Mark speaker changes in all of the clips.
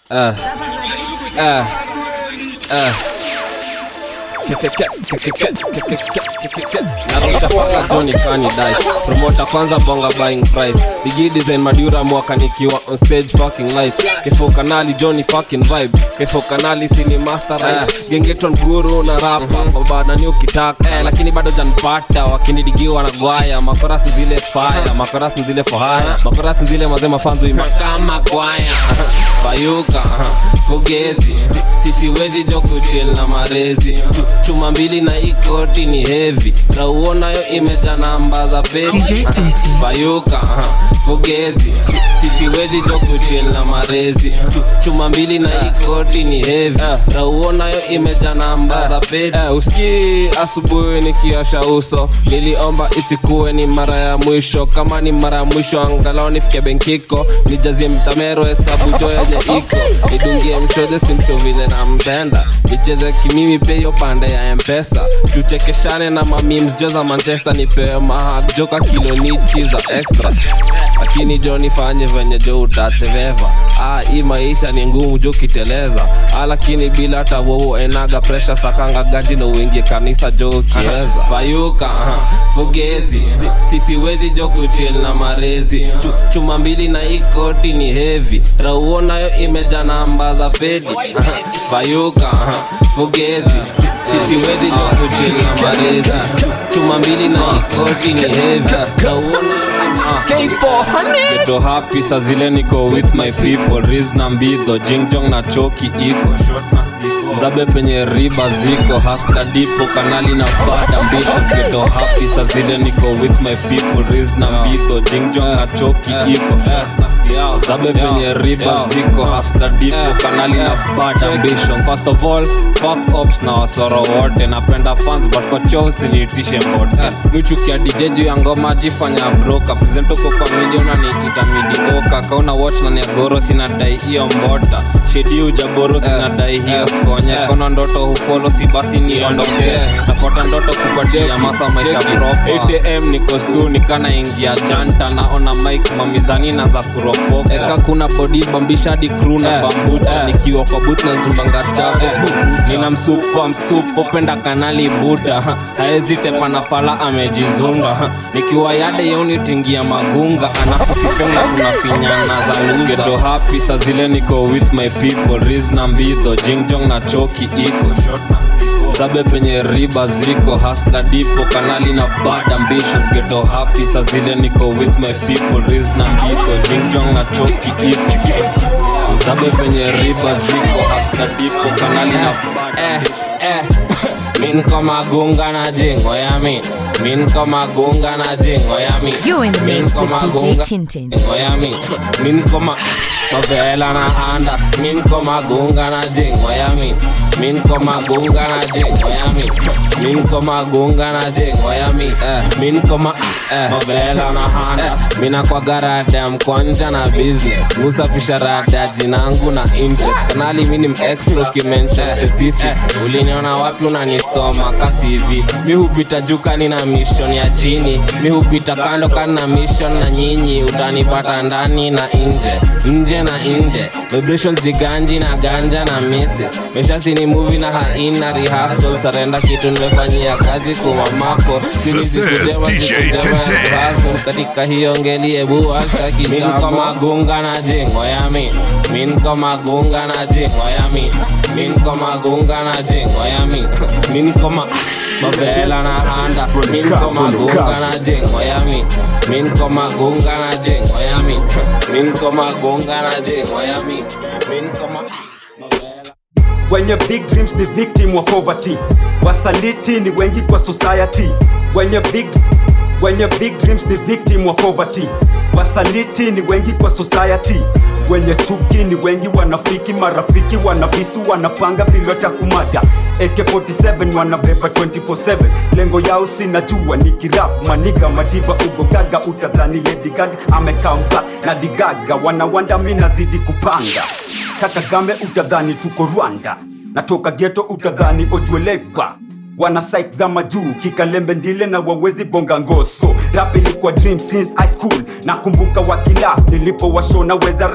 Speaker 1: Uh, uh, uh. narusha paka Johnny Kani dice promota kwanza bonga buying price bigi design madura mwaka nikiwa on stage fucking lights kifo kanali Johnny fucking vibe kifo kanali sini master right gengeton guru na rapa babana ni ukitaka eh, lakini bado janpata wakinidigiwa na gwaya makorasi zile fire makorasi zile fohaya makorasi zile mazema fanzu imakama gwaya bayuka fogezi sisiwezi jokuchil na marezi Chu- chuma mbili na ikoti ni hevi rauonayo imeja namba za peti
Speaker 2: DJ Tintin.
Speaker 1: bayuka fogezi sisiwezi jokuchil na marezi Chu- chuma mbili na ikoti ni hevi rauonayo imeja namba za peti usikii asubuhi nikiosha uso niliomba isikuwe ni mara ya mwisho kama ni mara ya mwisho angalau nifike benkiko nijazie mtamero hesabu jo yenye iko nidungie mshodhe stimsho vile nampenda nicheze kimimi pia hiyo pande ya mpesa tuchekeshane na mamims jo za manchester nipewe mahak joka kilonichi za extra lakini jo nifanye venye jo utateveva ah, hii maisha ni ngumu jo kiteleza ah, lakini bila hata wowo enaga presha sakanga gaji na uingie kanisa jo ukiweza fayuka aha, fogezi Si- sisiwezi jo kuchil na marezi Chu, chuma mbili na ikoti ni hevi rauonayo imeja namba za pedi Aha, fayuka aha, fogezi Si- sisiwezi jo kuchil na marezi Chu, chuma mbili na ikoti ni hevi rauonayo Geto happy saa zile niko with my people Riz na mbidho jingjong na choki iko zabe penye riba ziko hasla dipo kanali na bad ambitions geto happy saa zile niko with my people Riz na mbidho jingjong na choki iko zabe penye riba ziko hasla dipo kanali na bad ambitions first of all fuck ops na wasoro wote napenda fans but kwa choo usiniitishe mbote michukia dj juu ya ngoma jifanya broka present uko kwa miliona ni itamidioka kauna watch na niagoro sinadai hiyo mbota shedi ujaboro sinadai hiyo skonye kona ndoto hufolo si basi niondokee nafuata ndoto kupatia masa maisha propa 8am niko stu nikana ingia janta naona mike mamizani naanza kuropoka eka kuna bodi bambishadi crew na bambucha nikiwa kwa but na zulanga chafu nina msupa msupo penda kanali buda ha, haezi tepa na fala amejizunda ha, nikiwa yade yeunitingia magunga anakufifenga tunafinyana za lugeto happy sa zile niko with my people riz na mbidho jingjong na choki iko zabe penye riba ziko hasla dipo kanali na bad ambitions geto happy sa zile niko with my people riz na mbidho jingjong na choki iko zabe penye riba ziko hasla dipo kanali na bad eh, eh. min koma gunga na jingo yami min koma gunga na jingo yami
Speaker 2: You in the
Speaker 1: Min
Speaker 2: mix with
Speaker 1: koma
Speaker 2: DJ
Speaker 1: gunga-
Speaker 2: Tintin.
Speaker 1: Miami, min koma Favela na andas, min koma gunga na jing Miami, min koma gunga na jing Miami, min koma gunga na jing Miami, eh, min koma eh, Favela na andas, mina kwa garada mkwanja na business, musafisha rada jinangu na interest, kanali mini extra ukimention specifics, uliniona wapi unanisoma kasi hivi, mi hupita juu kani na mission ya chini, mi hupita kando kani na mission na nyinyi, utanipata ndani na nje, nje na nje, vibrations ziganji na ganja na misses, mesha sini movie na haina rehearsal, sarenda kitu nimefanyia kazi kumamako,
Speaker 3: This is DJ Tintin.
Speaker 1: katika hiyo ngeli ebu washa kitambo min magunga na jengo yami min ko magunga na jengo yami min ko magunga na jengo yami min ko ma mavela na andas min ko magunga na jengo yami min ko magunga na jengo yami min ko magunga na jengo yami min ko ma mavela
Speaker 4: wenye big dreams ni victim wa poverty wasaliti ni wengi kwa society wenye big wenye big dreams ni victim wa poverty wasaliti ni wengi kwa society wenye chuki ni wengi wanafiki marafiki wanavisu wanapanga vilota kumada AK47 wanabeba 24/7 lengo yao sinajua ni kirap maniga madiva ugogaga utadhani Lady Gaga amekam back na digaga wanawanda mi nazidi kupanga kakagame utadhani tuko rwanda natoka geto utadhani ojuelekwa wana site za majuu kikalembe ndile na wawezi bonga ngoso rap ilikuwa dream since high school nakumbuka wakila nilipo washona weza rap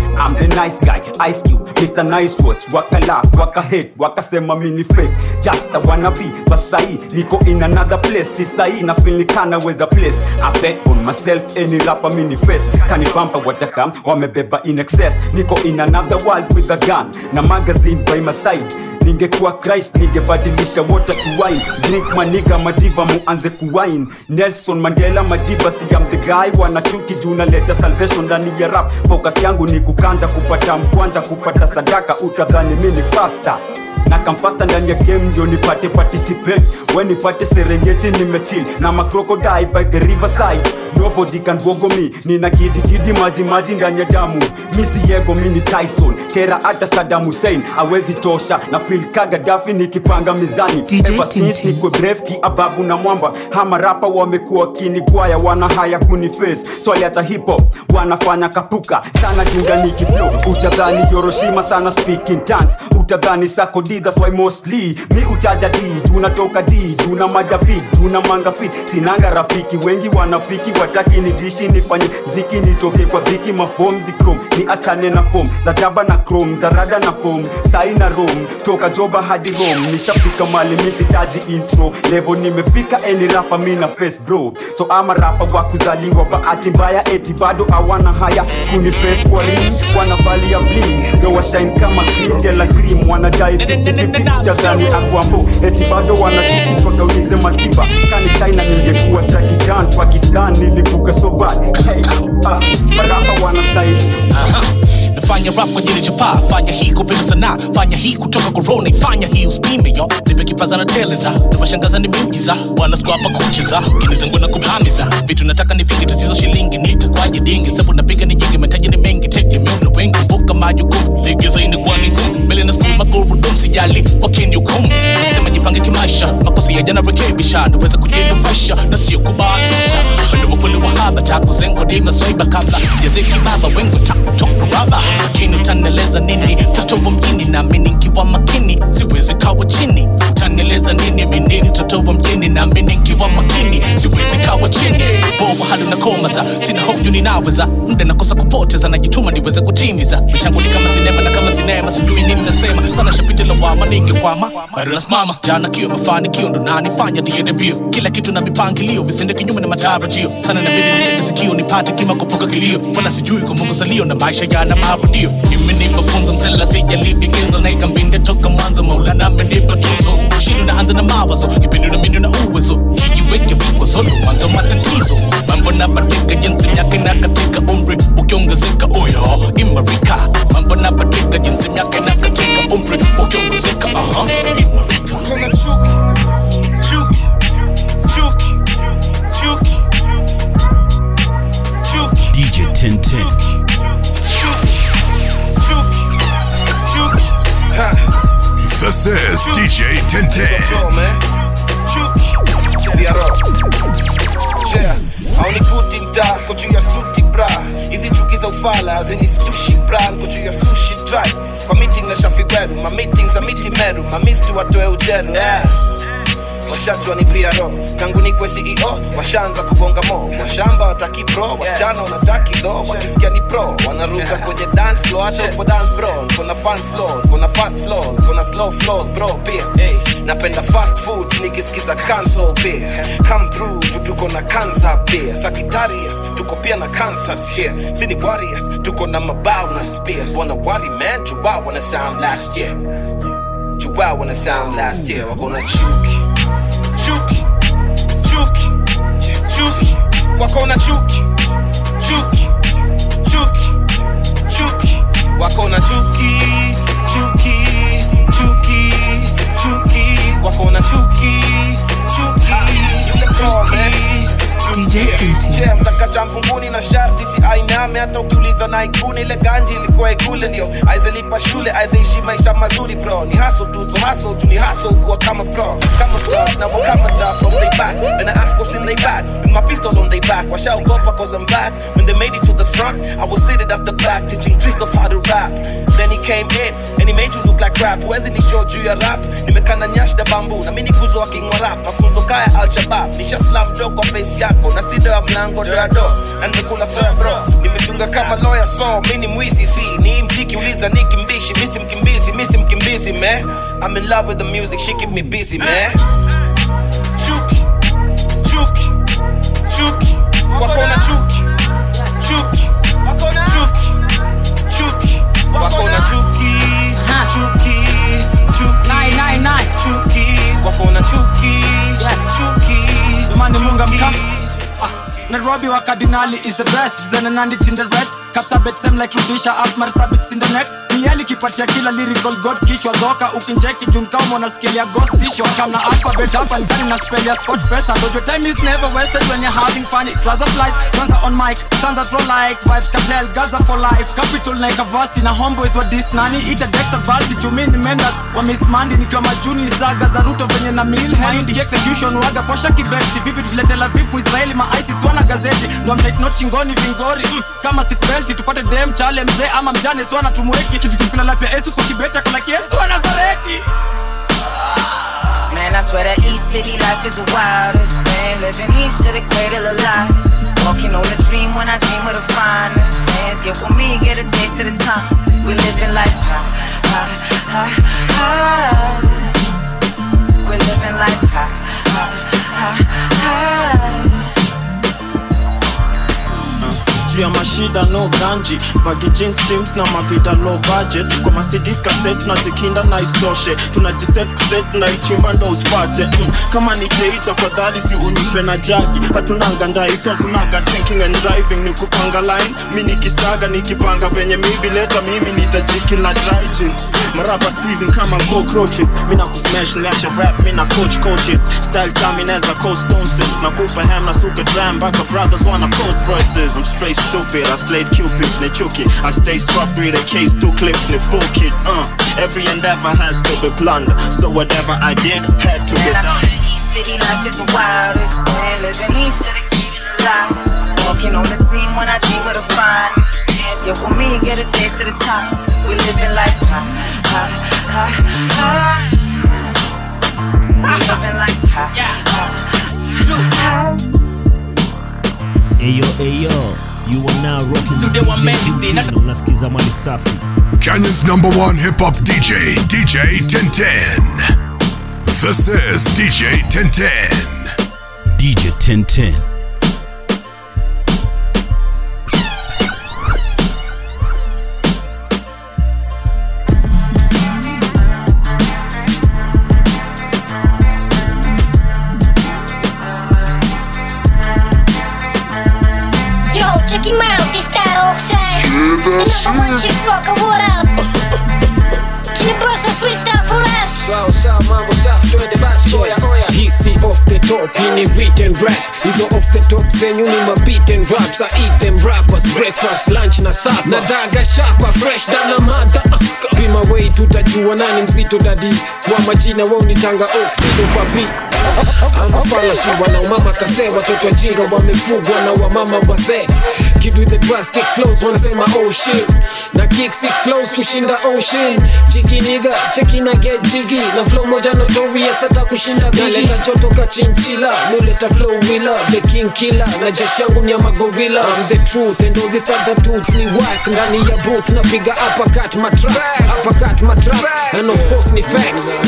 Speaker 4: I'm the nice guy Ice Cube Mr Nice Watch waka laugh waka hate wakasema mini fake just a wanna be but sahi niko in another place si sahi na feel nikana weza place I bet on myself any rapper mini face kanipampa watakam wamebeba in excess niko in another world with a gun na magazine by my side ningekuwa christ ningebadilisha water to wine drink maniga madiva muanze kuwine nelson mandela madiba si am the guy wanachuki juu naleta salvation ndani ya rap focus yangu ni kukanja kupata mkwanja kupata sadaka utadhani mini pasta na kamfasta ndani ya game ndio nipate participate we nipate serengeti nimechill na macrocodile by the riverside nobody can bogo me nina gidigidi maji maji ndani ya damu misi yego mini tyson chera hata sadam hussein awezi tosha na fil kagadafi nikipanga mizani
Speaker 2: DJ
Speaker 4: Ever since
Speaker 2: Tintin.
Speaker 4: nikwe bref kiababu na mwamba hama rapa wamekuwa kinigwaya wana haya kuniface swali hata hip hop wanafanya kapuka sana jungani kiflow utadhani Hiroshima sana speaking tongues utadhani sako D that's why mostly mi utaja D tunatoka D tuna mada beat tuna manga fit sinanga rafiki wengi wanafiki wataki ni dishi nifanye mziki nitoke kwa dhiki mafom zikrom ni achane na fom za jaba na chrome za rada na fom sai na rom toka joba hadi rom nishafika mali misitaji intro levo nimefika eni rapa mina face bro so ama rapa wa kuzaliwa bahati mbaya eti bado hawana haya kuni face kwa rim wanavalia bling ndo washine kama kindela cream wanadai 50-50 jazani akwambo eti bado wanachuki soda ulize matiba kani china ningekuwa chakijan pakistan nilipuka so bad hey, ah, marapa wana style
Speaker 5: nafanya rap kwa ajili ya chapa fanya hii kupenda sanaa fanya hii kutoka korona fanya hii uspime yo nipe kipaza na teleza nawashangaza ni miujiza wala siku hapa kucheza kinizangu na kubamiza vitu nataka nifike tatizo shilingi nitakwaje dingi sabu napiga ni nyingi mataji ni mengi tegemeo na wengi mbuka majukumu legeza inakuwa ni ngumu mbele na skuma magurudumu sijali wakeni hukumu nasema jipange kimaisha makosa ya jana rekebisha naweza kujinufaisha na sio kubahatisha upendo wa kweli wa haba takuzengo dima swaiba kabla jazeki baba wengo takutoka raba lakini utanieleza nini mtoto wa mjini naamini nkiwa makini siwezi kawa chini utanieleza nini mini mtoto wa mjini naamini nkiwa makini siwezi kawa chini bovu hali unakomaza sina hofu juu ninaweza muda nakosa kupoteza najituma niweze kutimiza mishangu ni kama sinema na kama sinema sijui nini nasema sana shapita lawama ningekwama bado nasimama jana kio mafanikio ndo nanifanya niende mbio kila kitu na mipangilio visende kinyume na matarajio sana nabidi nitege sikio nipate kima kupuka kilio wala sijui kwa mungu salio na maisha yana marudio imenipa funzo msela sijalivigezo na ikambinde toka mwanzo maulana amenipa tuzo shindo naanza na mawazo kipindi na mindi na uwezo kijiweke vikwazo ndo mwanzo matatizo mambo nabadilika jinsi miaka inakatika umri ukiongezeka uyo imarika mambo nabadilika jinsi miaka inakatika umri ukiongezeka aha imarika
Speaker 6: Kuna chuki, chuki, chuki, chuki, chuki,
Speaker 3: DJ Tintin.
Speaker 6: chuki, chuki, chuki. Ha,
Speaker 3: This is DJ Tintin.
Speaker 6: flow, man. Chuki, Biaro. Yeah, haunikuti mtaa ko juu ya suti bra hizi chuki za ufala zinistushi bra ko juu ya sushi dry kwa meeting na shafi gweru ma meetings za miti meru ma mistu watoe ujeru yeah. washajua ni pro tangu nikwe ceo washaanza kugonga mo washamba wataki pro wasichana wanataki tho wakisikia ni pro wanaruka kwenye dance floor hata upo dance bro kuna fans floor kuna fast floors kuna slow floors bro pia hey, napenda fast foods nikisikiza cancel pia come through juu tuko na kansa pia sakitarius tuko pia na kansas here sini warriors tuko na mabao na spears wanna worry man jua wanna sound last year jua wanna sound last year wako na chuki chuki chuki chuki wako na chuki chuki chuki chuki wako na chuki chuki chuki chuki wako na chuki chuki chuki
Speaker 2: DJ Tintin.
Speaker 6: Je, mtaka cha mfunguni na sharti si ainame hata ukiuliza na ikuni ile ganji ilikuwa ikule ndio aizelipa shule aizeishi maisha mazuri bro ni hustle tu so hustle tu ni hustle kuwa kama pro kama stars na walk kama top from they back and I ask what's in they back with my pistol on they back washaogopa cause I'm back when they made it to the front I was seated at the back teaching Christoph how to rap then he came in and he made you look like rap huwezi ni show juu ya rap nimekana nyash na bambu na mimi kuzo akingwa rap mafunzo kaya al-shabab nisha slam do kwa face yako na sido ya mlango do ya do na nimekula soya bro nimedunga lugha kama lawyer so mi ni mwizi si ni mziki uliza ni kimbishi misi mkimbizi misi mkimbizi man I'm in love with the music she keep me busy man chuki chuki chuki wako na chuki chuki chuki chuki wako na chuki chuki chuki
Speaker 2: Nine, nine, nine.
Speaker 6: chuki wako na chuki chuki
Speaker 2: Jamani munga mka
Speaker 6: chuki.
Speaker 2: Ah, Nairobi wa Cardinali is the best Zena nandi in the reds Kapsabet same like Rudisha Almar Sabits in the next Mieli kipatia kila lyrical god kichwa dhoka Ukinjeki jumkao mwana skill ya ghost tisho Kamna alphabet hapa ndani na spell ya sport pesa Dojo time is never wasted when you're having fun It trouser flies, Kwanza on mic Standards roll like vibes cartel Gaza for life Capital na ikavasi na homeboys wa dis nani Ita Dexter basi chumini menda wa Miss Mandy Nikiwa majuni zaga za ruto venye na mil Handy execution waga kwa shaki beti Vivi tuletela vipu Israeli ma ISIS wana gazeti Ndo mtate not shingoni vingori mm, Kama seatbelt tupate dem chale mzee ama mjane Swana tumweki kitu kipila lapia Yesus kwa kibeti akalaki Yesu wa Nazareti
Speaker 7: Man, I swear that East City life is the wildest thing. Living east of the cradle of life. Walking on a dream when I dream of the finest. Plans get with me, get a taste of the time. We living life high, high, high, high. We living life high, high, high, high.
Speaker 8: juu ya mashida no ganji bagi jeans teams na mavida low budget kwa masidis cassette na zikinda na istoshe tunajiset kuset na ichimba ndo usipate mm. kama ni date tafadhali si unipe na jagi hatunanga ndaiso kunaga drinking and driving ni kupanga line mi nikistaga nikipanga venye mibi leta mimi nitajiki na dryjin maraba squeezing kama cockroaches mina kusmash niache rap mina coach coaches style kami neza coast stones na kupa ham na suka dram mpaka brothers wanna post verses I'm straight stupid I slayed cupid ne chuki I stay struck with a case two clips ne full kid uh every endeavor has to be planned so whatever I did had to be
Speaker 7: Man, I swear
Speaker 8: done
Speaker 7: that East City life is the wildest thing. Living east of the cradle of life. Walking on the dream when I dream of the finest. Plans get with me, get a taste of the time. We living life high, high, high, high. We living life high, high.
Speaker 9: Eyo, eyo, you are now rocking
Speaker 5: Studio wa Medicine.
Speaker 9: DJ unasikiza mali safi.
Speaker 3: Kenya's number one hip hop DJ, DJ 1010. This is DJ 1010.
Speaker 10: DJ 1010.
Speaker 11: Yo, check him out, this that outside. The number one chief rocker, what up? Can you bust a freestyle for us?
Speaker 12: hisi off the top hii ni written rap hizo off the top zenyu ni mabitten raps i eat them rappers breakfast lunch na sapa na daga shapa fresh dana mada uh, pima wei tutajua nani mzito dadi wa majina wao nitanga oxido papi amafalashi wanaomama kase watoto wajinga wamefugwa na wamama wazee Kid with the drastic flows wanasema oh shit na kick sick flows kushinda ocean jigi niga cheki na get jigi na flow moja notorious hata kushinda bigi naleta joto ka chinchila noleta flow willa the king killer na jeshi yangu ni ya magorilla I'm the truth and all these other dudes ni whack ndani ya booth napiga uppercut matrap uppercut matrap and of course ni facts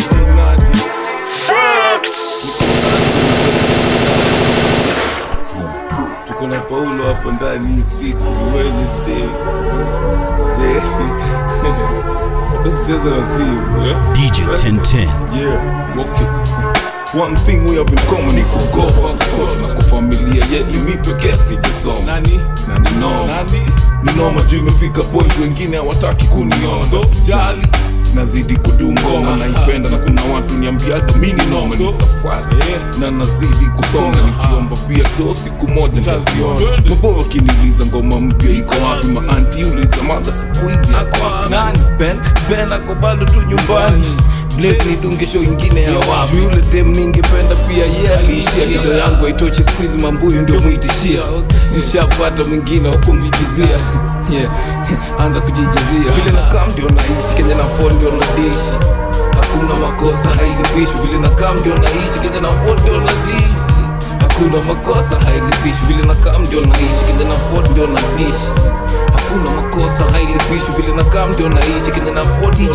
Speaker 13: tuko na paulo hapo ndani hii siku ni wednesday Je, tucheze na simu eh?
Speaker 10: DJ 1010.
Speaker 13: Yeah, okay. One thing we have in common ni kugo outside na kwa familia yetu mi pekee sijasoma nani nani no nani ni noma juu imefika point wengine hawataki kuniona so, sijali nazidi kudungoma naipenda na kuna watu niambiaga mi ni noma ni safari na nazidi kusonga nikiomba pia do siku moja ntaziona maboyo wakiniuliza ngoma mpya iko wapi maanti uliza madha siku hizi ako wapi ben ben ako bado tu nyumbani Blaze nidunge show ingine ya wapi Juu yule dem ningependa pia ye aliishia Kilo yangu haitoshi siku hizi mambuyu ndio mwitishia Nishapata mwingine wa kumsikizia yeah. Anza kujijazia Vile na kam ndio naishi Kenya na phone ndio na dish Hakuna makosa hailipishwi Vile na kam ndio naishi Kenya na phone ndio na dish Hakuna makosa hailipishi Vile na kam ndio naishi Kenya na phone ndio na dish hakuna makosa hailipishwi vile na kam ndio naishi kenye na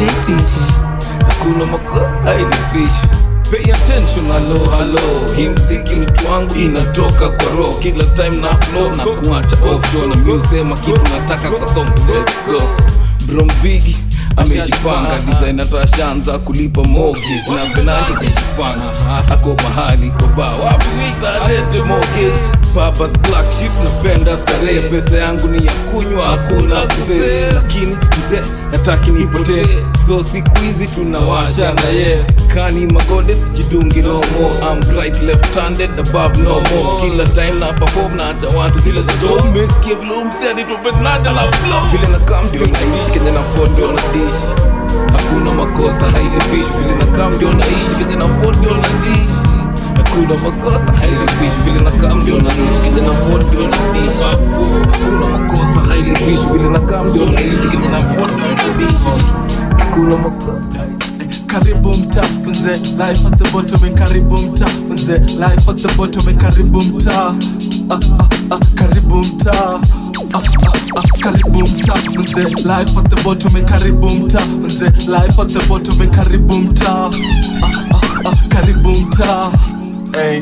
Speaker 13: hakuna makosa hailipishwi Pay attention, hello, hello. Hii mziki mtu wangu inatoka kwa roho kila time na flow na kuacha offshore na miusema kitu nataka kwa song let's go Brom Big amejipanga design atashaanza kulipa mortgage na Benani kajipanga ako mahali kwa ba wapi witarete mortgage Papa's black sheep napenda starehe pesa yangu ni ya kunywa hakuna kuzee lakini mzee nataki nipotee so siku hizi tunawasha na ye kani magode sijidungi no more I'm right left handed above no more kila time na perform na acha watu zile za jo umesikia vile umzee nitopendada la flow vile na kam ndio naishi kenye na phone ndio na dish hakuna makosa hailipishwi vile na kam ndio naishi kenye na phone ndio na dish hakuna makosa hailipishwi vile na kam ndio naishi kenye na phone ndio na dish hakuna makosa hailipishwi vile na kam ndio naishi kenye na phone ndio na dish hakuna makosa
Speaker 14: karibu mta mzee life at the bottom and karibu mta mzee life at the bottom and karibu mta ah, ah, ah, karibu mta ah, ah, ah, karibu mta mzee life at the bottom and karibu mta mzee life at the bottom and karibu mta ah, ah, ah, karibu mta hey.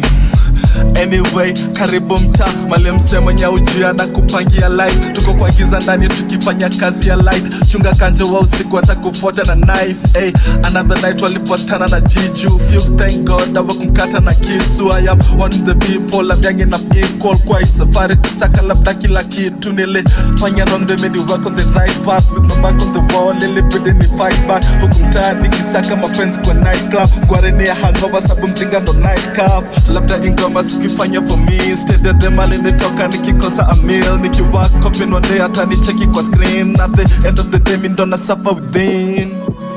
Speaker 14: anyway karibu mta mali msemo nyaujia na kupangia life tuko kwa giza ndani tukifanya kazi ya light chunga kanjo wa usiku atakufuata na knife hey, another night walipatana na jiju Fuchs, thank god awakumkata na kisu I am one of the people amyange na equal kwa hii safari kusaka labda kila kitu nilifanya wrong ndio many work on the right path with my back on the wall ilibidi ni fight back huku mtaani nikisaka mapenzi kwa night club gwareni ya hangover sabu mzinga ndo night cup labda ingoma sikifanya for me instead of them alinitoka nikikosa a meal nikiwak up in one day hata nicheki kwa screen at the end of the day mi ndo na suffer within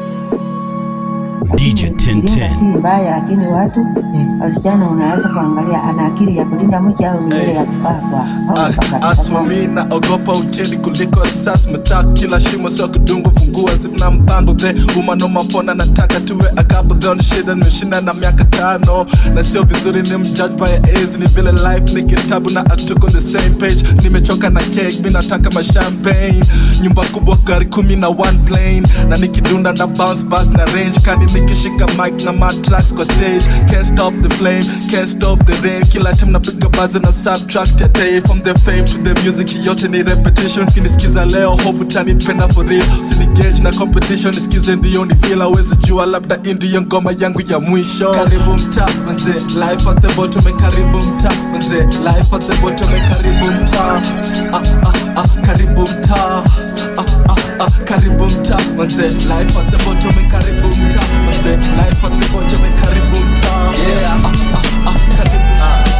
Speaker 10: DJ
Speaker 15: Jina si mbaya, lakini watu wasichana unaweza kuangalia ana akili ya kulinda mke au ni ile ya kupakwa
Speaker 14: Ah, as for me naogopa ukeni kuliko risasi metak kila shimo sio kudungwa fungua zina mpango the umanomafona nataka tuwe akabudhon shida nimeshinda na miaka tano na sio vizuri ni mjudge by age ni vile life ni kitabu na atuk on the same page nimechoka na cake mi nataka mashampagne nyumba kubwa gari kumi na one plane na nikidunda na bounce back na range kani nikishika mic na matracks kwa stage can't stop the flame can't stop the rain kila time napiga baza na subtract ya day from the fame to the music yote ni repetition kinisikiza leo hope utanipenda for real usinigage na competition nisikize ndio ni feel awezi jua labda hii ndiyo ngoma yangu ya mwisho karibu mta mzee life at the bottom and karibu mta mzee life at the bottom and karibu mta ah, ah, ah, karibu mta ah, ah, ah, karibu mta mzee life at the bottom and karibu mta mzee life at the bottom and karibu mta
Speaker 16: Yeah.
Speaker 14: ah, ah, ah, karibu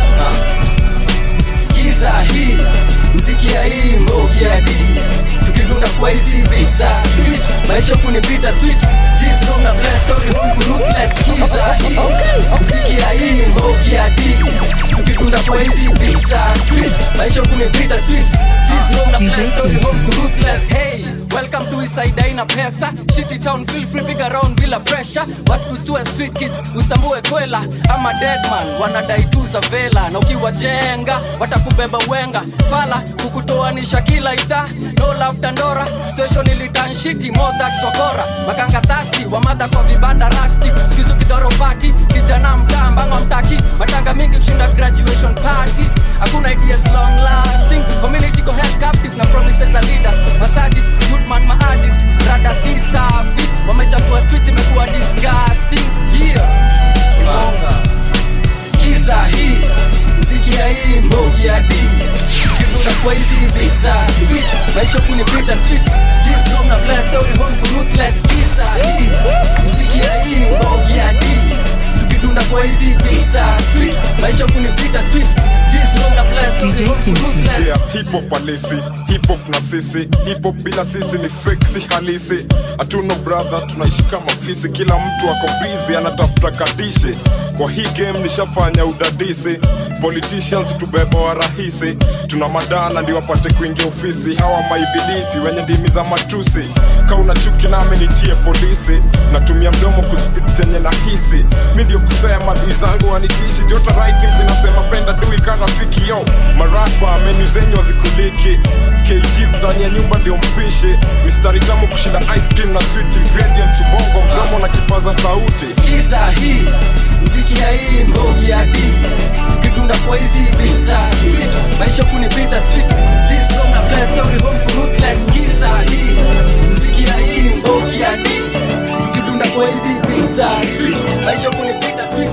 Speaker 16: sikiza hii mziki ya hii mbogi ya di tukidunda kwa hizi beats za street maisha kunipita sweet Jeez, long na bless story huku ruthless sikiza hii mziki ya hii mbogi ya di tukidunda kwa hizi beats za street maisha kunipita sweet Jeez, long na bless story huku ruthless hey Welcome to Eastside Aina Pesa Shitty town feel free big around bila pressure Wasikustue street kids ustambue kwela ama deadman wanadai tu za vela na ukiwajenga watakubeba wenga fala kukutoanisha kila idhaa no love tandora station ilitan shiti more that sokora makanga thasti wamadha kwa vibanda rasti skizu kidoro pati kijana mtaa mbango mtaki matanga mingi kushinda graduation parties hakuna ideas long lasting community go held captive na promises za leaders masadist goodman maaddict rada si safi wamechafua street imekuwa disgusting yeah Bonga. sikiza hii mziki ya hii mbogi ya dini kivuka kwa hizi beats za street maisha kunipita sweet jeans long na blast story home ku ruthless sikiza hii mziki ya hii mbogi ya dini tukidunda kwa hizi beats za street maisha kunipita sweet jeans long na blast story home ku ruthless
Speaker 17: yeah, hip hop halisi hip hop na sisi hip hop bila sisi ni fake si halisi hatuna brother tunaishi kama fisi kila mtu ako busy anatafuta kadishe kwa hii game nishafanya udadisi politicians tubeba wa rahisi tuna madana ndio wapate kuingia ofisi hawa maibilisi wenye ndimi za matusi ka una chuki nami nitie polisi natumia mdomo kuspit chenye nahisi mi ndio kusema dui zangu wanitishi jota writing zinasema penda dui ka rafiki yo marapa menu zenyu wazikuliki kgs ndani ya nyumba ndio mpishi mistari tamu kushinda ice cream na sweet ingredients ubongo mdomo na kipaza sauti
Speaker 16: Sikiza hii mziki ya hii mbogi ya D tukidunda kwa hizi beats za street maisha kunipita sweet G's from na blast story home to ruthless Sikiza hii mziki ya hii mbogi ya D tukidunda kwa hizi beats za street maisha kunipita sweet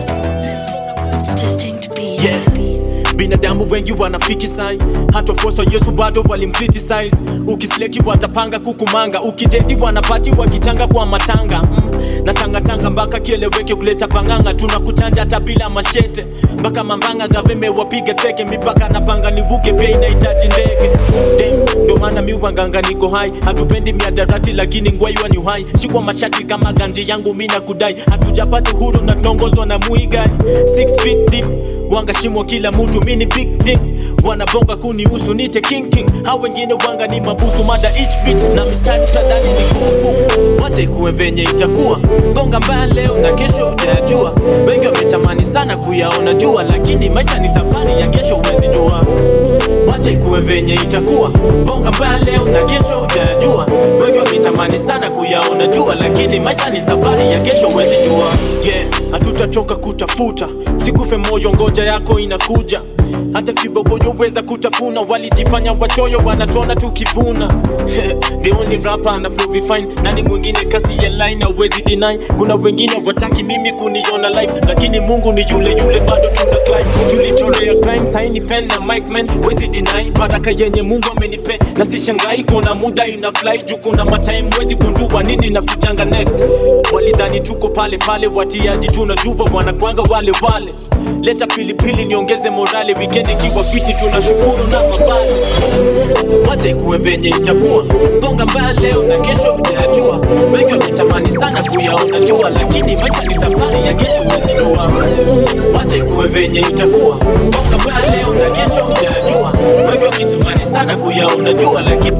Speaker 18: yeah. binadamu wengi wanafiki sai hata fosa yesu bado walimcriticize ukisleki watapanga kukumanga ukideti wanapati wakitanga kwa matanga mm. na tangatanga mpaka kieleweke kuleta panganga tunakuchanja hata bila mashete mpaka mambanga gaveme wapige teke mipaka napanga nivuke pia inahitaji ndege Damn, ndo maana miwanganga niko hai hatupendi miadarati lakini ngwaiwa ni uhai shikwa mashati kama ganje yangu mina kudai hatujapata huru na tunaongozwa na muigai 6 feet deep wanga shimo kila mtu mini big thing wanabonga kunihusu nite king king hao wengine wanga ni mabusu mada each beat na mistari tadhani ni nguvu wacha ikuwe venye itakuwa bonga mbaya leo na kesho utayajua wengi wametamani sana kuyaona jua lakini maisha ni safari ya kesho huwezi jua wacha ikuwe venye itakuwa bonga mbaya leo na kesho utayajua wengi wametamani sana kuyaona jua lakini maisha ni safari ya kesho huwezi jua yeah hatutachoka kutafuta sikufe moyo ngoja yako inakuja hata kibogoyo weza kutafuna walijifanya wachoyo wanatona tukivuna the only rapper ana flow fine nani mwingine kasi ya line hauwezi deny kuna wengine wataki mimi kuniona live lakini mungu ni yule yule bado tuna climb tulichorea crime saini pen na mic man wezi deny baraka yenye mungu amenipe na sishangai kuna muda ina fly juu kuna matime wezi gundua nini na kujanga next walidhani tuko pale pale watiaji tunajua wanakwanga wale wale leta pilipili niongeze morale weekend ikiwa fiti tunashukuru na mabale wacha ikuwe venye itakuwa bonga mbaya leo na kesho utayajua wengi wametamani sana kuyaona jua lakini maisha ni safari ya kesho wezijua wacha ikuwe venye itakuwa bonga mbaya leo na kesho utayajua wengi wametamani sana kuyaona jua lakini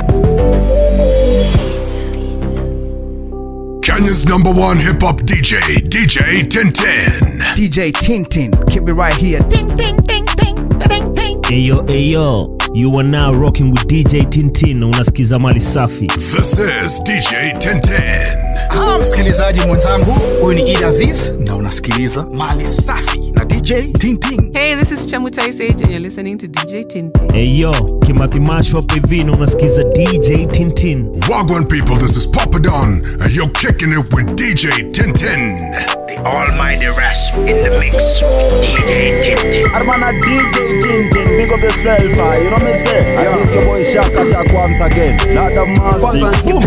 Speaker 3: Kenya's number one hip hop DJ, DJ Tintin.
Speaker 19: DJ Tintin, keep it right here. Ding, ding, ding, ding, ding, ding.
Speaker 9: Ayo, ayo, you are now rocking with DJ Tintin. Unasikiza mali safi.
Speaker 3: This is DJ Tintin.
Speaker 19: Ah, msikilizaji mwenzangu, huyu ni Id Aziz na unasikiliza mali safi na DJ Tintin.
Speaker 20: Hey, this is Chamutai Sage and you're listening to DJ Tintin.
Speaker 9: Ayo, Kimathi Masho hapa hivi na unasikiza DJ Tintin.
Speaker 3: Wagwan people, this is Papa Don, and you're kicking it with DJ Tintin.
Speaker 21: The almighty rasp in the mix with DJ Tintin.
Speaker 22: Armana DJ Tintin, big up yourself, uh, you know me say? Yeah. And this your boy Shaka Attack once again. Not the
Speaker 23: Kwanza
Speaker 22: massive. Boom.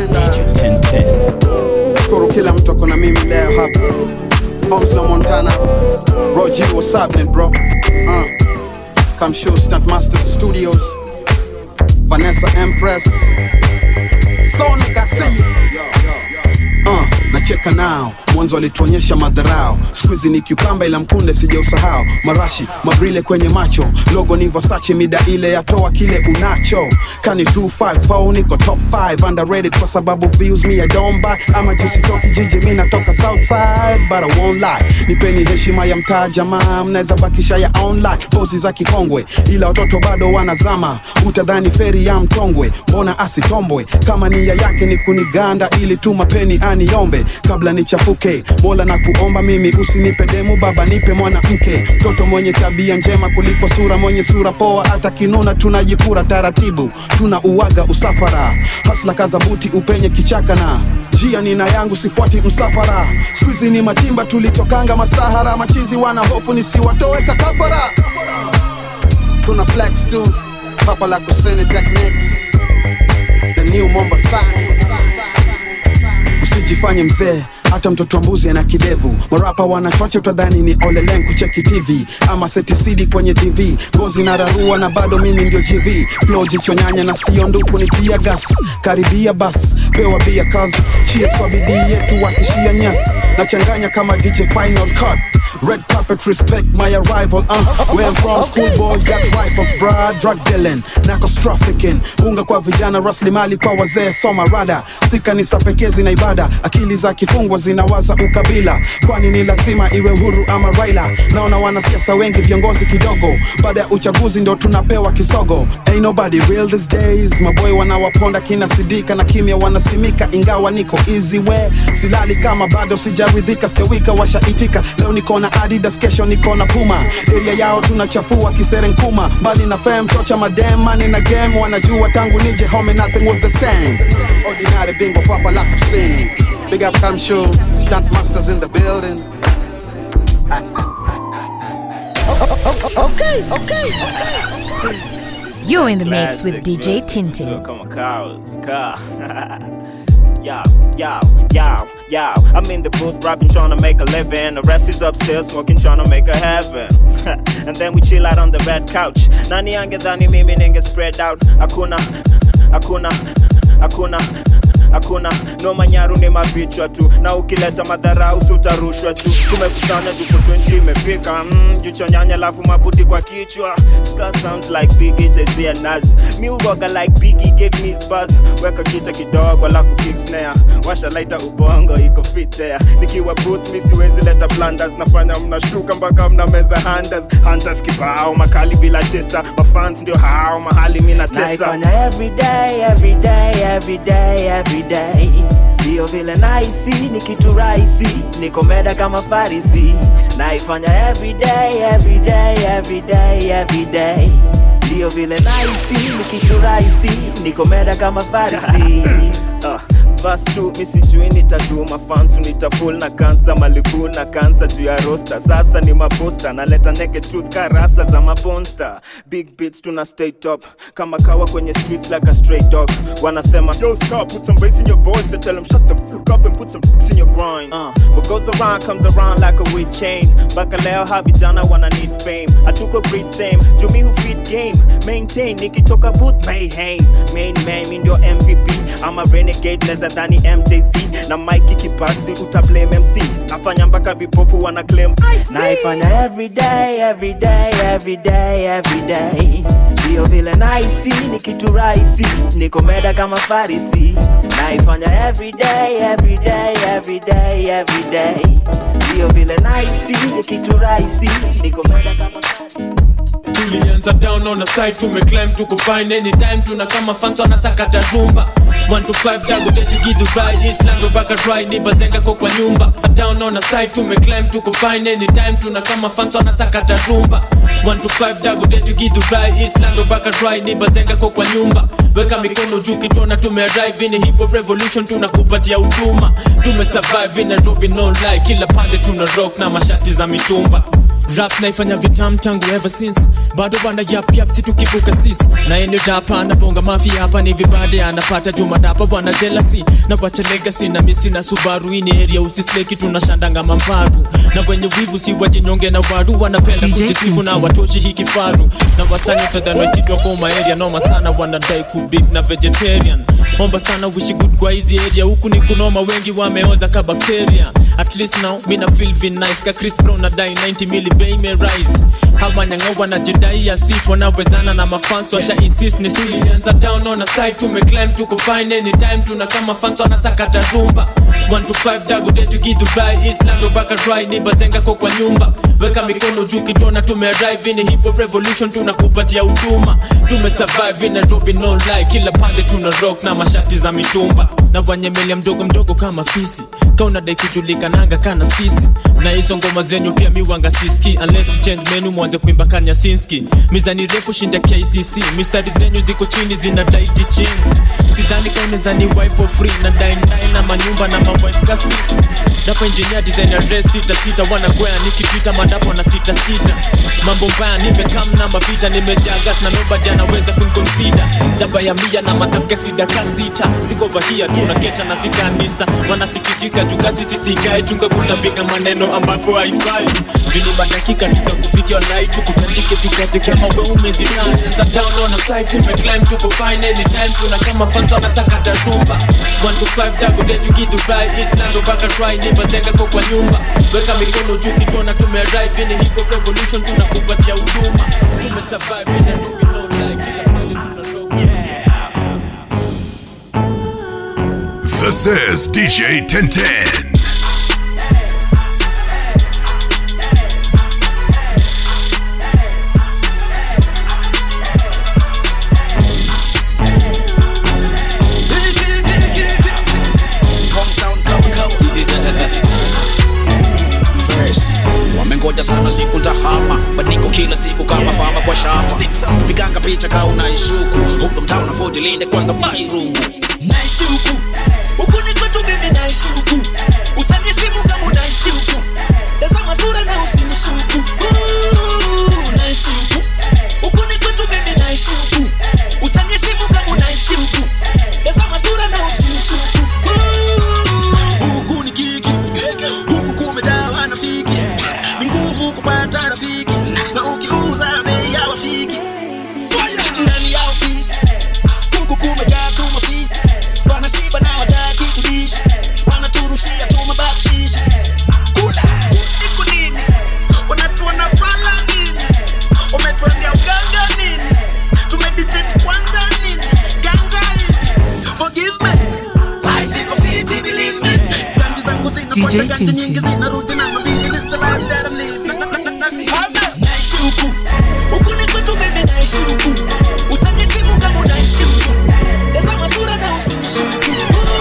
Speaker 23: shukuru kila mtu ako na mimi leo hapa Omsla Montana Roger what's happening bro uh, Come show Stunt Master Studios Vanessa Empress Sonic I see you uh, nacheka nao mwanzo walituonyesha madharao skuizi ni kiukamba ila mkunde sijausahau marashi mabrile kwenye macho logo ni Versace mida ile yatoa kile unacho kani 254 niko top 5 underrated kwa sababu views me I don't buy ama jusi toki jiji mi natoka southside but I won't lie nipeni heshima ya mtaa jamaa mnaweza bakisha ya online pozi za kikongwe ila watoto bado wanazama utadhani feri ya mtongwe mbona asitombwe kama nia yake ni kuniganda ili tu mapeni aniombe kabla nichafuke mola na kuomba mimi usinipe demu baba nipe mwanamke mtoto mwenye tabia njema kuliko sura mwenye sura poa hata kinuna tunajipura taratibu tuna uwaga usafara hasla kazabuti upenye kichaka na njia nina yangu sifuati msafara skuizi ni matimba tulitokanga masahara machizi wana hofu nisiwatoe kakafara tuna flex tu papa la kusene techniques the new mombasani usijifanye mzee hata mtoto wa mbuzi ana kidevu marapa wanachoche utadhani ni olelen kucheki tv ama setisidi kwenye tv ngozi na rarua na bado mimi ndio gv flo jichonyanya na sio nduku ni tia gas karibia bas pewa bia kas cheers kwa bidii yetu wakishia nyas nachanganya kama dj final cut Red carpet respect my arrival uh. Where I'm from school boys got rifles bruh Drug dealing, narcos trafficking Unga kwa vijana rasilimali kwa wazee soma rada si kanisa pekee zina ibada akili za kifungwa zinawaza ukabila kwani ni lazima iwe huru ama raila naona wanasiasa wengi viongozi kidogo baada ya uchaguzi ndo tunapewa kisogo Ain't nobody real these days maboy wanawaponda kina sidika na kimya wanasimika ingawa niko easy way silali kama bado sijaridhika stewika washaitika leo niko na adidas kesho niko na puma area yao tunachafua kiserenkuma mbali na fam tocha madem money na game wanajua tangu nije home nothing was the same ordinary bingo papa la kusini big up come show stunt masters in the building
Speaker 1: Okay, okay, okay. You're in the mix with DJ Tintin.
Speaker 4: Come on, cows, car. Yo, yo, yo, yo. I'm in the booth rapping, trying to make a living. The rest is upstairs smoking, trying to make a heaven. and then we chill out on the red couch. Nani angedhani mimi ninge spread out. Hakuna, hakuna, hakuna hakuna no manyaru ni mavichwa tu na ukileta madharau sutarushwa tu tumekusanya tuko 20 imefika mm, jicho nyanya lafu mabuti kwa kichwa Ska sounds like Biggie Jay-Z and Nas mi uroga like Biggie gave me his buzz weka kita kidogo alafu kick snare washa laita ubongo iko fit there nikiwa booth mi siwezi leta blunders nafanya mnashtuka mpaka mna meza hunters hunters kibao makali bila chesa mafans ndio hao mahali mi natesa
Speaker 7: naifanya everyday everyday everyday everyday ndiyo vile naisi ni kitu rahisi niko meda kama farisi naifanya everyday everyday everyday everyday ndiyo vile naisi ni kitu rahisi niko meda kama farisi
Speaker 4: uh, verse 2 mi sijui nitatuma fansu nitaful na kansa malibu na kansa juu ya rosta sasa ni maposta naleta naked truth karasa za maponsta big beats tuna stay top kama kawa kwenye streets like a stray dog wanasema yo Scott, put some bass in your voice and tell them shut the fuck up and put some dicks in your grind uh, what goes around comes around like a weed chain mpaka leo ha vijana wana need fame hatuko breed same jumi hu feed game maintain nikitoka booth mayhem main man mi ndio mvp ama renegade neza dhani mjc na mike kipasi utablame mc nafanya mpaka vipofu wana claim
Speaker 7: naifanya everyday everyday everyday everyday ndiyo vile naisi ni kitu rahisi niko meda kama farisi naifanya everyday everyday everyday everyday ndiyo vile naisi ni kitu rahisi niko meda kama
Speaker 18: tulianza down on the side tumeclimb tuko fine anytime tuna kama fans wanasakata rumba 1 to 5 dago deti gidu right islam baka dry ni bazenga kwa kwa nyumba down on the side tumeclimb tuko fine anytime tuna kama fans wanasakata rumba 1 to 5 dago deti gidu right islam baka dry ni bazenga kwa kwa nyumba weka mikono juu kitona tumearrive in hip hop revolution tunakupatia huduma tumesurvive in Nairobi no lie kila pande tuna rock na mashati za mitumba rap naifanya vitam tangu ever since bado banda yap yap si tukivuka sis na ene dapa anabonga mafia hapa ni vibade anapata juma dapa bwana jealousy na wacha legacy na misi na subaru ini area usisleki tunashandanga mambaru na wenye wivu si wajinyonge na waru wanapenda
Speaker 1: DJ
Speaker 18: kujisifu na
Speaker 1: Tintin.
Speaker 18: watoshi hii kifaru na wasanya tadhanoititwa koma area noma sana wanadai kubif na vegetarian omba sana wishi good kwa hizi area huku ni kunoma wengi wameoza ka bacteria at least now mina feel vin nice ka chris brown nadai 90 mili bei me rise hawanyanga wanajidai ya sifo na wezana na mafans washa insist ni sisi anza down on a side tumeclimb tuko fine anytime tuna kama fans wanasakata rumba 1 to 5 dago detu gidu bai islam baka dry ni bazenga kwa kwa nyumba weka mikono juu kitona tumearrive in hip hop revolution tunakupatia huduma tumesurvive in Nairobi no lie kila pande tuna rock na mashati za mitumba na wanyemelea mdogo mdogo kama fisi kaunadai kujulikananga kana sisi na hizo ngoma zenyu pia miwanga siski unless change menu mwanze kuimba kanya sinski mizani refu shinda kcc mistari zenyu ziko chini zina daiti chini sidhani kaunezani wife for free na daindai na manyumba na mawife ka six dapo engineer design ya dress sita sita wanakwea nikitwita madapo na sita sita mambo mbaya nimekam na mavita nimejaa gas na nobody anaweza kunconsider jaba ya mia na mataska sida kasita siko vahia tu na kesha na sikanisa wanasikitika jukazi sisikae chunga kutapiga maneno ambapo haifai juni badakika tukakufikia nai tukutandike tukache kama we umezitanza down on a side tumeclimb tuko fine anytime tuna kama fans wanasakata rumba 1 to 5 dago getu kidubai island baka try ni bazenga kwa kwa nyumba weka mikono juu kitona tumearrive in hip hop revolution tunakupatia huduma tumesurvive in Nairobi no lie kila pale tuna rock
Speaker 3: This is DJ 1010.
Speaker 2: First, wamengoja sana siku ntahama but niko kila siku kama fama kwa shamba piganga picha ka unaishuku huko mtaa unafoti linde kwanza bairungu
Speaker 6: naishi huku huku ni kwetu mimi naishi huku utaniheshimu kama unaishi huku tazama sura na usinishuku Ooh, naishi huku huku ni kwetu mimi naishi huku utaniheshimu kama unaishi huku tazama sura na usinishuku Ooh, huku ni kiki huku kumejaa wanafiki ni ngumu kupata rafiki na ukiuza bei ya wafiki ndani ya ofisi huku kumejaa tu mafisi wanashiba na wataki kudishi wanaturushia tu mabakshishi kula iko nini wanatuona fala nini wametuambia uganga nini tumeditate kwanza nini ganja hivi forgive me life iko fiti believe me ganji zangu zinafuata ganji nyingi zinarudi na mabingi this the life that I'm living Na- na- na- nasi naishi huku huku ni kwetu mimi naishi huku utaniheshimu kama unaishi huku tazama sura na usinishuku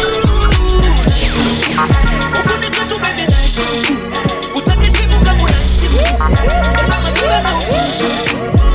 Speaker 6: huku ni kwetu mimi naishi huku utaniheshimu kama unaishi huku tazama sura na usinishuku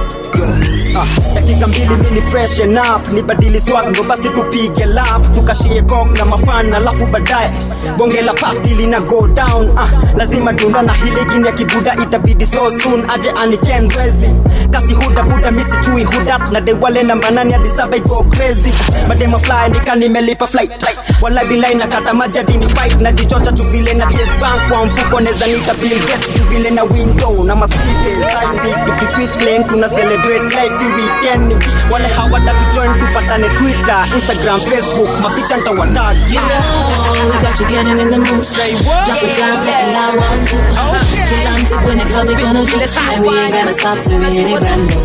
Speaker 8: Ah, dakika mbili mini freshen up nibadili swag ndo basi tupige lap tukashie kok na mafan alafu baadaye bonge la party lina go down ah, lazima dunda na hili gini ya kibuda itabidi so soon aje aniken rezi kasi huda buda misijui hudat na dewale namba nane hadi saba iko crazy madema fly nika nimelipa flight wala bilai na kata majadini fight na jichocha chuvile na chase bank kwa mfuko neza nita bill gates chuvile na window na masike size big tukiswitch lane tuna celebrate life hii weekend wale hawatatu join tupatane twitter instagram facebook mapicha ntawatag
Speaker 24: You know, we got you getting in the mood. Say what? Drop it down, let it loud round two. Feel I'm to win it, club, we gonna do it. And we ain't gonna stop till we hit it brand new.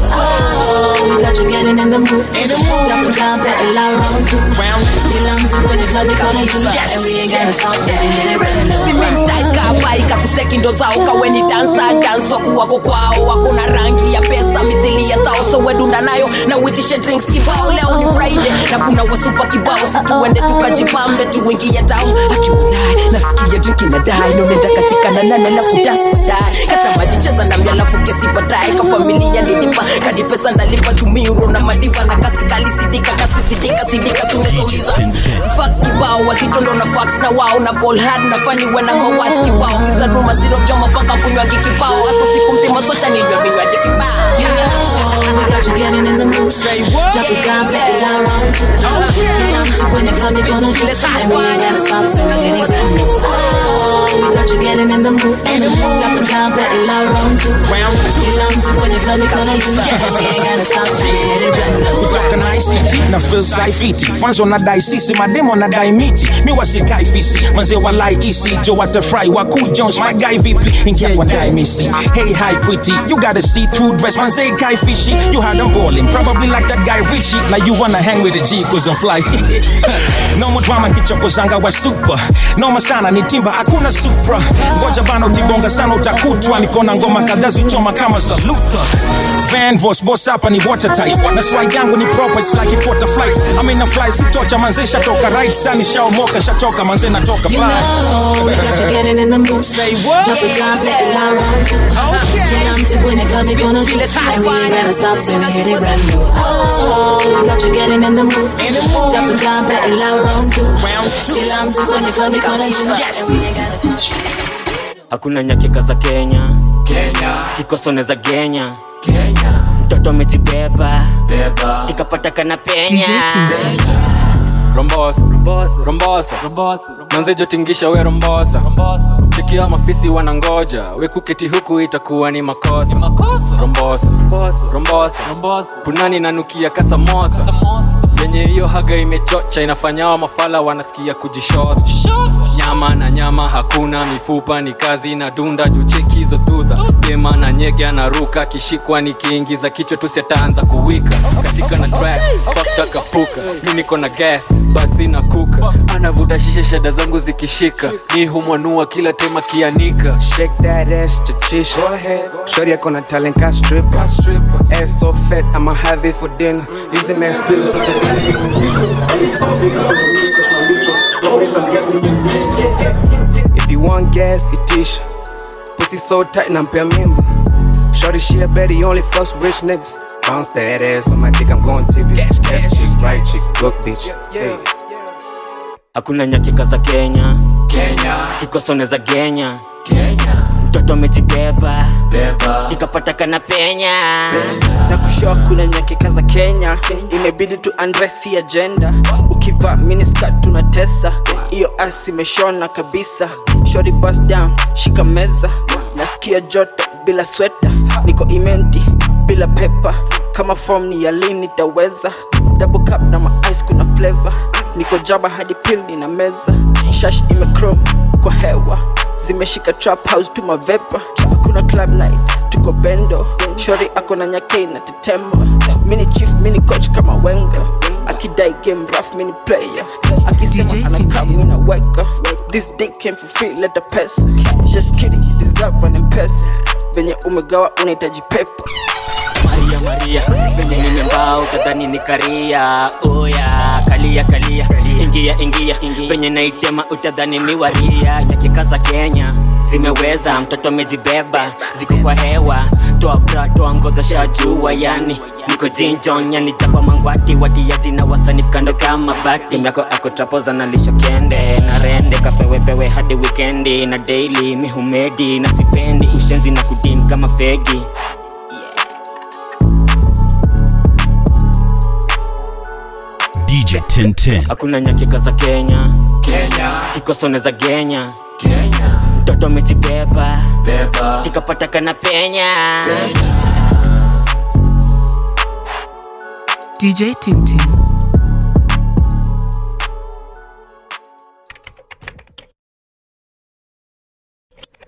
Speaker 24: Oh, we got you getting in the mood. Drop it down, let it loud round two. Feel I'm to win it, club, we gonna do it. And we ain't gonna stop till we hit it brand new.
Speaker 25: simendaikawaika kuseki ndo zao kaweni dansa danso kuwako kwao wako na rangi ya pesa mithili ya tao so wedunda nayo na uitishe drinks kibao leo ni friday na kuna wasupa kibao situende tukajipambe tuingie tao akiunaye nasikia drinki na dai nonenda katika na nane alafu dasdai kata maji cheza nami alafu kesi baadaye ka familia nilipa kadi pesa ndalipa jumiro na madiva na kasi kali sidika kasi sidika sidika tunezouliza fax kibao wazitondo na fax na wao na ball hard na fani wena mawasi kibao zaduma zirojoma paka kunywangi kibao hasa siku mzima socha ninywe vinywaji kibao
Speaker 24: You know, we got you getting in the mood. Say what? Drop it down, let it loud round two. Feel I'm to win it, club, we gonna do it. And we ain't gonna stop till we hit it brand new. Oh, we got you getting in the mood. Drop it down, let it loud round two. Feel I'm to win it, club, we gonna do it. And we ain't gonna stop till we hit it brand new.
Speaker 5: kutoka na ICT na feel saifiti kwanza wanadai sisi mademo wanadai miti mi wasikai fisi manze walai isi jo watafry waku jones my guy vipi ingia kwa ndai misi hey hi pretty you got a see through dress manze guy fishy you had them balling probably like that guy Richie like you wanna hang with a G cause I'm fly no more drama kichoko zanga wa super noma sana ni timba hakuna supra ngoja bana ukibonga sana utakutwa nikona ngoma kadhaa zichoma kama saluta van boss boss hapa ni watertight na swag yangu ni proper it's like it water flight I mean na fly sitocha manze shatoka right sun shaomoka shatoka manze natoka
Speaker 24: You
Speaker 5: bye
Speaker 24: know, we got you getting in the mood. Say what? Drop it down, let it loud round two. Feel I'm to win it, club, we gonna do it. And we ain't gonna stop till we hit it brand new. Oh, we got you getting in the mood. Drop it down, let it loud round two. Feel I'm to win it, club, we gonna do it. And we ain't gonna stop.
Speaker 26: hakuna nyakika za kenya kenya kikosone za genya kenya mtoto amejibeba ikapata kana penya
Speaker 27: rombosa rombosa manze jotingisha we rombosa tikia mafisi wanangoja we kuketi huku itakuwa ni makosa rombosa rombosa punani nanukia kasamosa venye hiyo haga imechocha inafanya mafala wanasikia kujishota nyama na nyama hakuna mifupa ni kazi na dunda jucheki hizo dudha dema na nyege anaruka kishikwa nikiingiza kichwa tusiataanza kuwika katika na track fakta kapuka mi niko na gas but sina kuka anavuta shisha nionyeshe shada zangu zikishika ni humwanua kila tema kianika
Speaker 10: Shake that ass, chachisha. Go ahead. Shorty, I gonna talent can stripper. Ass so fat, I'ma have it for dinner. Using mass bills. If you want gas, itisha. Pussy so tight, nampea mimba. Shorty, she a Betty, only fucks with rich niggas. Bounce that ass on my dick, I'm going tip it. Left chick, right chick, good bitch. Hey.
Speaker 26: hakuna nyakika za kenya kenya kikosone za genya kenya mtoto amejibeba beba kikapata kana penya
Speaker 11: na kushoa kuna nyakika za kenya imebidi tu andresi agenda ukivaa miniskat tunatesa hiyo as imeshona kabisa shori bus down shika meza nasikia joto bila sweta niko imenti bila pepa kama form ni ya lini taweza double cup na maice kuna flavor niko jaba hadi pili na meza shash imechrome kwa hewa zimeshika trap house tu mavepa kuna club night tuko bendo shori ako na nyakei na tetema mini chief mini coach kama wenga akidai game rough mini player akisema anakaa mina weka this dick came for free leta pesa just kidding you deserve an mpesa venye umegawa unahitaji pepa
Speaker 26: maria maria venye nimembaa utadhani ni karia oya kalia kalia ingia ingia venye naitema utadhani ni waria nyakika za kenya zimeweza mtoto amejibeba ziko kwa hewa toa bra toa ngodhosha jua yani niko jinjon yani japa mangwati watiaji na wasani kando kama bati myako akotrapoza na lisho kende na rende kapewepewe hadi wikendi na daily mihumedi na sipendi ushenzi na kudin kama fegi
Speaker 3: DJ 1010.
Speaker 26: hakuna nyakika za kenya kenya kikosone za genya kenya mtoto amejibeba beba kikapata kana penya
Speaker 20: DJ Tintin.